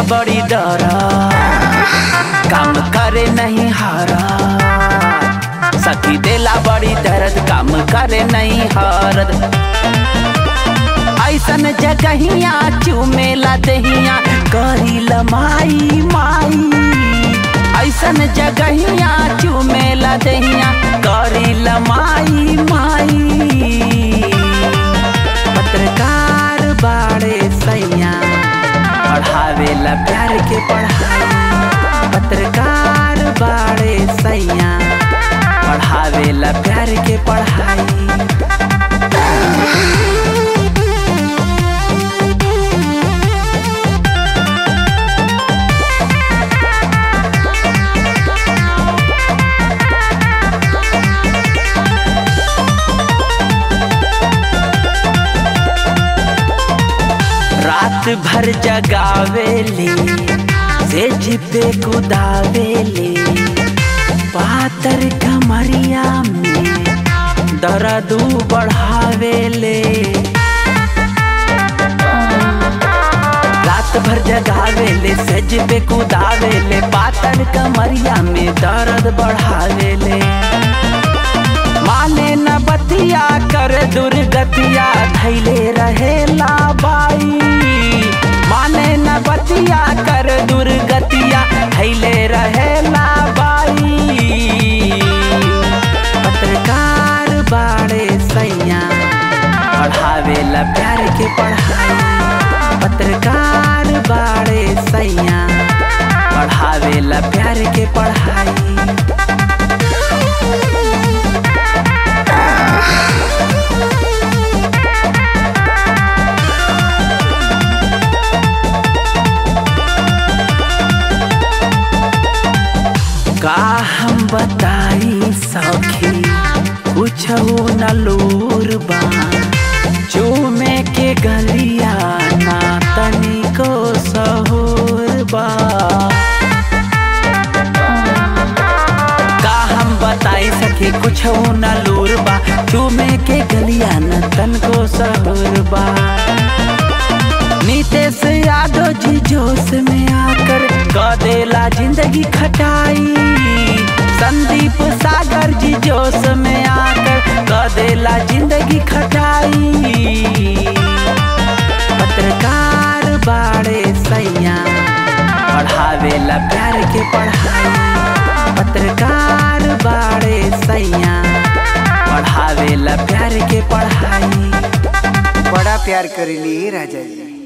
बड़ी डरा काम करे नहीं हारा सखी देला बड़ी दर्द काम करे नहीं हारद ऐसन जगहिया चुमेला दहिया करी लमाई माई ऐसन जगहिया चुमेला दहिया करी लमाई माई पत्रकार बाड़े सैया पढ़ावेला प्यार के पढ़ाई पत्रकार बाड़े सैया पढ़ावेला प्यार के पढ़ाई रात भर जगावेले सेज पे कुदावेले पातर कमरिया में दर्द बढ़ावेले रात भर जगावेले सेज पे कुदावेले पातर कमरिया में दर्द बढ़ावेले माने न बतिया कर दुर्गतिया धैले रहेला बाई माने न बतिया कर दुर्गतिया धैले रहेला बाई पत्रकार बाड़े सैया पढ़ावेला प्यार के पढ़ाई पत्रकार बाड़े सैया पढ़ावेला प्यार के पढ़ाई का हम बताई सखी कुछ न लूर बा चूमे के गलिया ना तनिको सहूर बा का हम बताई सखी कुछ न लूर बा चूमे के गलिया न तनको सहूर बा नीतीश यादव जी जोश में आकर कदेला जिंदगी खटाई संदीप सागर जी जोश में आकर कदेला जिंदगी खटाई पत्रकार बाड़े सैया पढ़ावेला प्यार के पढ़ाई पत्रकार बाड़े सैया पढ़ावेला प्यार के पढ़ाई बड़ा प्यार करेली राजा जी